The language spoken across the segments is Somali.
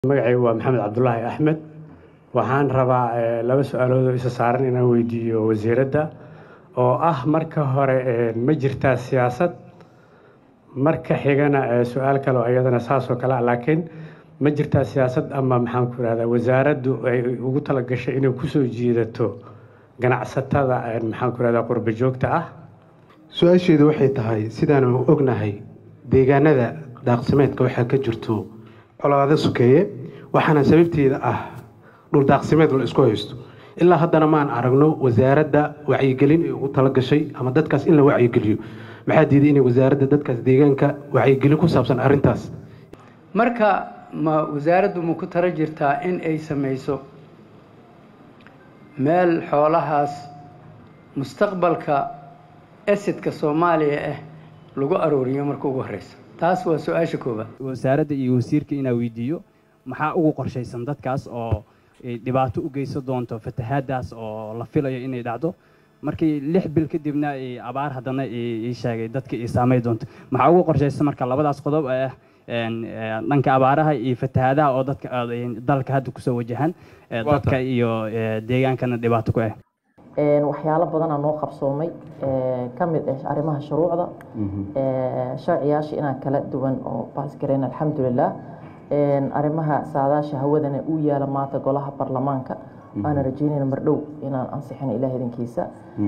magacaygu waa maxamed cabdulaahi axmed waxaan rabaa eh, laba su-aalood oo isa saaran inaan weydiiyo wasiiradda oo ah marka hore eh, ma jirtaa siyaasad marka xigana eh, su-aal kale oo iyadana saasoo kale ah laakiin ma jirtaa siyaasad ama maxaan ku ihahdaa wasaaraddu ay ugu talagashay inay kusoo jiidato ganacsatada eh, maxaan ku ihahdaa qurba joogta ah su-aasheedu waxay tahay sidaanu ognahay deegaanada daaqsimeedka waxaa ka jirto colaado sukeeye waxaana sababteeda ah dhul daaqsimeed la isku haysto ilaa haddana maan aragno wasaaradda wacyigelin ay ugu talagashay ama dadkaas in la wacyigeliyo maxaa diiday inay wasaaradda dadkaas deegaanka wacyigelin ku saabsan arrintaas marka ma wasaaraddu ma ku tala jirtaa in ay samayso meel xoolahaas mustaqbalka esidka soomaaliya ah lagu arooriyo marka ugu horeysa taas waa su-aasha koobaad wasaaradda iyo wasiirka inaa weydiiyo maxaa ugu qorshaysan dadkaas oo ay dhibaato u geysan doonto fatahaadaas oo la filayo inay dhacdo markii lix bil kadibna ay abaar haddana ii sheegay dadka ay saamay doonto maxaa ugu qorshaysan marka labadaas qodob ee ah een, ee, dhanka abaaraha iyo fatahaadaha oo dadka ay dalka hadda kusoo wajahan ee, Waa dadka iyo ee, deegaankana dhibaato ku ah Een, waxyaalo badanaa noo qabsoomay ee, ka mid ah arrimaha shuruucda ee, sharciyaasha inaan kala duwan oo baasgareyn alxamdulilah Een, arrimaha saadaasha hawadana uu yaala maanta golaha baarlamaanka waana rajeynayna mardhow inaan ansixino ilaah idinkiisa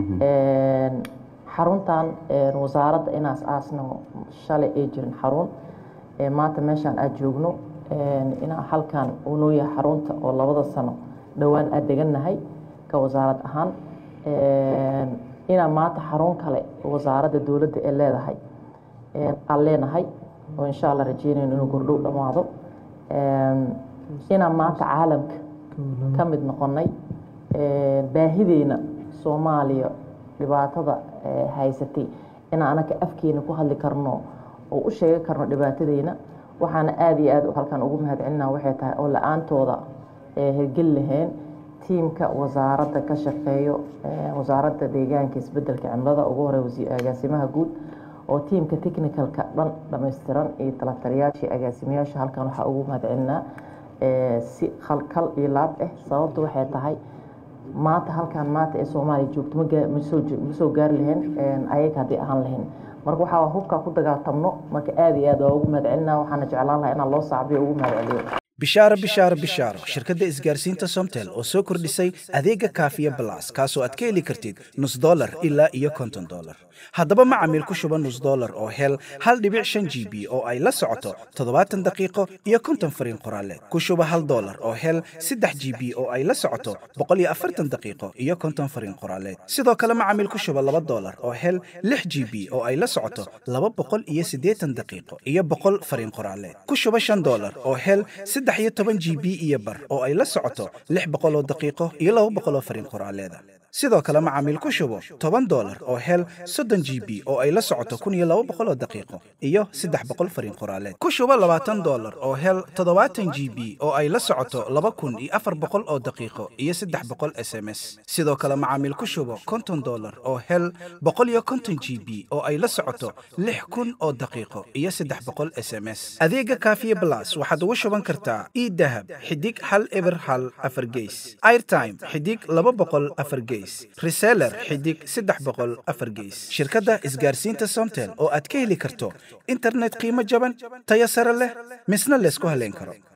Een, xaruntan een, wasaaradda inaas aasno shalay ay jirin xarun Ee, maanta meeshaan aad joogno een, inaan halkan uu noo yahay xarunta oo labada sano dhowaan aad degannahay ka wasaarad ahaan Een, inaan maanta xarun kale wasaaradda dowladda ee leedahay een, aan leenahay oo insha allah rajeynayno inuu gordhow dhammaado Een, inaan maanta caalamka ka mid noqonnay Een, baahideyna soomaaliya dhibaatada ee, haysatay inaan anaka afkeena ku hadli karno oo u sheegi karno dhibaatadeyna waxaana aada iyo aad halkan ugu mahadcelinaa waxay tahay oo la-aantooda ee hirgeli lahayn tiimka wasaaradda ka shaqeeyo ee, wasaaradda deegaanka isbedelka cimilada ugu horey wasi- agaasimaha guud oo tiimka technicalka dhan dhammaystiran iyo talataliyaashii agaasimayaasha halkan waxaa ugu mahadcelinaa ee, si khalkal iyo laab ah sababtu waxay tahay maanta halkan maanta ee soomaaliya joogto ma gaa- ma soo jo- ma soo gaari lahayn een, ayaga haddii ahaan lahayn marka waxaa hubkaa ku dagaaltamno marka aada iyo aad waa ugu mahadcelinaa waxaana jeclaan lahaa inaan loo sacbiyo ugu mahadceliyo bishaaro bishaaro bishaaro shirkadda isgaarsiinta somtel oo soo kordhisay adeega kaafiya balas kaasoo aad ka heli kartid nus dolar ilaa iyo konton dolar haddaba macamiil ku shuba nus dolar oo hel hal dhibic shan g b oo ay la socoto toddobaatan daqiiqo iyo konton fariin qoraaleed ku shuba hal dolar oo hel saddex g b oo ay la socoto boqol iyo afartan daqiiqo iyo konton fariin qoraaleed sidoo kale macamiil ku shuba laba dolar oo hel lix g b oo ay la socoto laba boqol iyo siddeetan daqiiqo iyo boqol fariin qoraaleed ku shuba shan dolar oo hel saddex iyo toban g b iyo bar oo ay la socoto lix boqol oo daqiiqo iyo laba boqol oo fariin qoraaleeda sidoo kale macaamiil ku shubo toban dolar oo hel soddon g b oo ay la socoto kun iyo laba boqol oo daqiiqo iyo saddex boqol fariin qoraaleed ku shubo labaatan dolar oo hel toddobaatan g b oo ay la socoto laba kun iyo afar boqol oo daqiiqo iyo saddex boqol s m s sidoo kale macaamiil ku shubo konton dolar oo hel boqol iyo konton g b oo ay la socoto lix kun oo daqiiqo iyo saddex boqol s m s adeega kaafiye blas waxaad ugu shuban kartaa idahab xidig hal eber hal afar geys airtime xidig laba boqol afar geys reseller xidig saddex boqol afar geys shirkadda isgaarsiinta somtel oo aad ka heli karto internet qiimo jaban tayo sare leh misna laysku haleyn karo